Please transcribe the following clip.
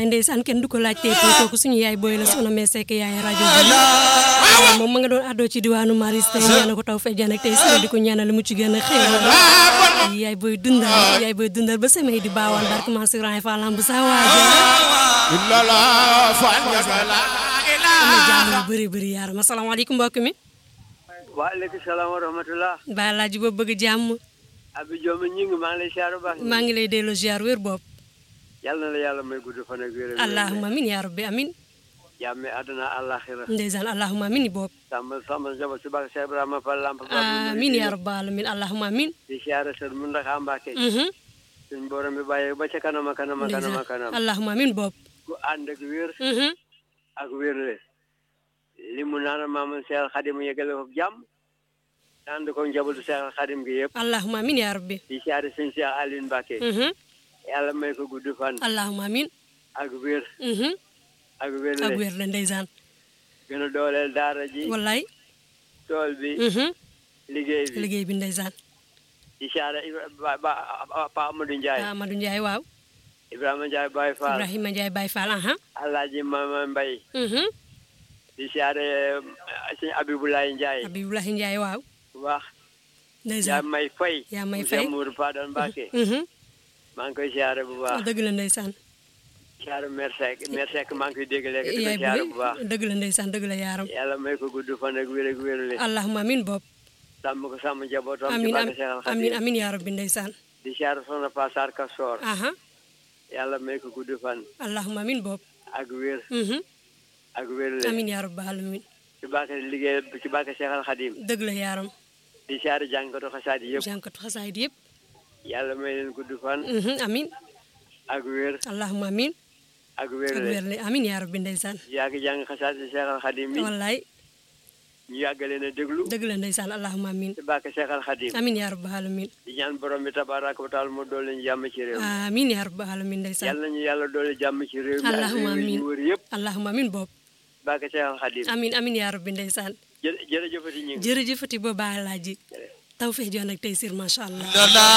ndeysaan kenn du ko laaj tey kooku suñu yaay booy la soxna mee sekk yaay rajo bi moom ma nga doon àddoo ci diwaanu Maris tey ñaana ko taw fee jaan ak tey si di ko ñaanal mu ci gën a xew yaay booy dundal yaay booy dundal ba samay di baawaan barke Mansour Raye Fallam bu saa waaja am jàmm yu bëri bëri yaaram asalaamaaleykum mbokk mi waaleykum salaam wa rahmatulah. ba laaji boobu bëgg jàmm Abi Diome ñi ngi maa ngi lay siyaar bu baax. maa ngi lay delloo ziar wér bopp yal na la yàlla may gudd fan ak wér. allahumma amin yaa rabbi amin jàmme àdduna àllaaxira. ndeysaan allahumma amin bopp sàmm sàmm njaboot si baax Cheikh Ibrahima Fall Lamp. amin yaa rabbi alamin allahumma amin di siyaare sër mu ndax Mbàkke. mhm suñ borom bi bàyyi ba ca kanam a kanam a kanam a kanam. allahumma amin bopp ku ànd ak wér mhm ak wérle. li mu naan maam Cheikh Xadim yegale ko jàmm. ànd ko njabootu Cheikh Xadim gi yëpp. allahumma amin yaa rabbi di siyaare sëñ Cheikh Aliou Mbàkke. mhm yàlla may ko gudd fan. allahumma amin ak wér mhm ak ak wérle. wér la ndeysaan gën a dooleel daara ji. wallaay tool bi. mhm liggéey bi. liggéey bi ndeysaan di siyaare Ibra- ba ba Pa Amadou Ndiaye Amadou Ndiaye waaw Ibrahima Ndiaye Baye Fall Ibrahima Ndiaye Baye Fall aha Alaaji Mama Mbay mhm di siyaare sëñ Abibulaay Ndiaye Abibulahi Ndiaye waaw bu baax yaa ndeysaan may fay yaa may Monsieur fay Mourou Fadal Mbacke mhm maa ngi koy siyaare bu baax dëgg la ndeysaan siyaare Mère Seck Mère Seck maa ngi koy dégg léegi di ko yaay siyaare booy bu baax dëgg la ndeysaan dëgg la yaaram yàlla may ko gudd fan ak wér ak wérle allahumma amin bopp sàmm ko sàmm njabootam ci amin barke Cheikh Al amin Khadim amin yaa rabbi ndeysaan di siyaare Soxna Pa Sarr Kassoor aha yàlla may ko gudd fan allahumma amin bopp ak wér mhm ak wérle amin yaa rabbi alamin ci barke liggéey ci barke Cheikh Al Khadim dëgg la yaaram di siyaare jàngkatu xasaat yi yëpp jànkatu xasaayid yëpp yàlla may leen gudd fan mhm amin ak wér allahumma amin ak ak wér wér la amin yaa rabbi ndeysaan yaa ngi jàng xasaat si Cheikh Al Khadim bi wallaay ñu yàgg leen a déglu dëgg la ndeysaan allahumma amin ci barke Cheikh Al Khadim amin yaa rabbi alamin di ñaan borom bi tabaraka wa taala mu doole ñu jàmm ci réew mi amin yaa rabbi alamin ndeysaan yàlla nañu yàlla doole jàmm ci réew mi ak Allahumma réew yi amin. ñu wër yëpp allahumma amin bopp barke Cheikh Al Khadim amin amin yaa rabbi ndeysaan jërë jërëjëfati ñu ngi jërëjëfati ba baa laaji taw feex joon ak tey sir macha allah